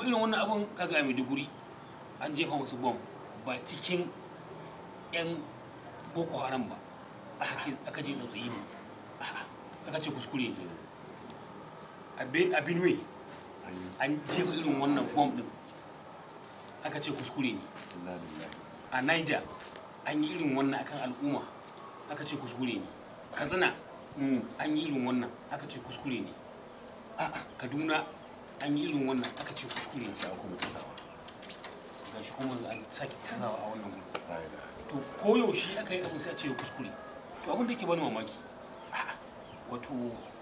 kuma irin wannan abun kaga a maiduguri an jefa musu bom ba cikin yan boko haram ba aka ce aka ce tsautsayi ne A'a, aka ce kuskure ne a Ben- a benue an yi an jefa irin wannan bom din aka ce kuskure ne inna lillahi a niger an yi irin wannan akan al'umma aka ce kuskure ne katsina Mm. an yi irin wannan aka ce kuskure ne a'a kaduna an yi irin wannan aka ce kuskure ne sai an kuma tasawa ga shi kuma an sake tasawa a wannan gudu la ilaha to koyaushe aka yi abu sai a ce kuskure to abin da yake bani mamaki a'a, wato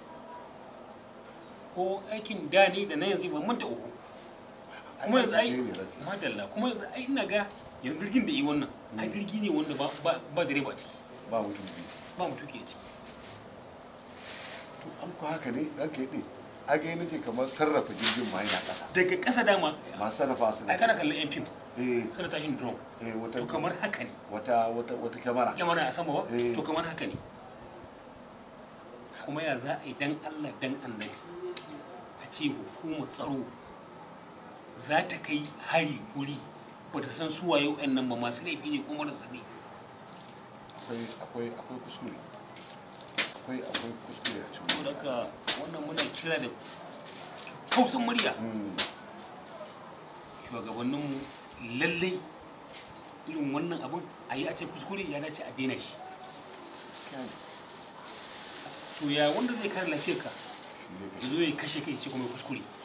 ko aikin da ne da na yanzu ban manta uku kuma yanzu ai Ai, ne ranka. madalla kuma yanzu ai ina ga yanzu jirgin da yi wannan ai jirgi ne wanda ba ba ba direba a ciki ba mutum biyu ba mutuki a ciki to an ku haka ne ranka yaɗe a ga nake kamar sarrafa jirgin ma yana ƙasa daga ƙasa dama masu sarrafa su ai kana kallon yan fim eh suna tashin drone eh wata to kamar haka ne wata wata wata kyamara kyamara a sama ba Eh. to kamar haka ne kuma ya za a yi dan allah dan annabi a ce hukumar tsaro za ta kai hari wuri ba ta san suwa yau yan nan ba masu laifi ne kuma marasa ne akwai akwai akwai kuskure akwai akwai kuskure a cikin saboda haka wannan muna kira da kausan murya Mm. shugabanninmu lallai irin wannan abun a yi a ce kuskure ya dace a daina shi gaskiya ne to ya wanda zai kare lafiyarka shi ne ya zo ya kashe kai ya ce kuma kuskure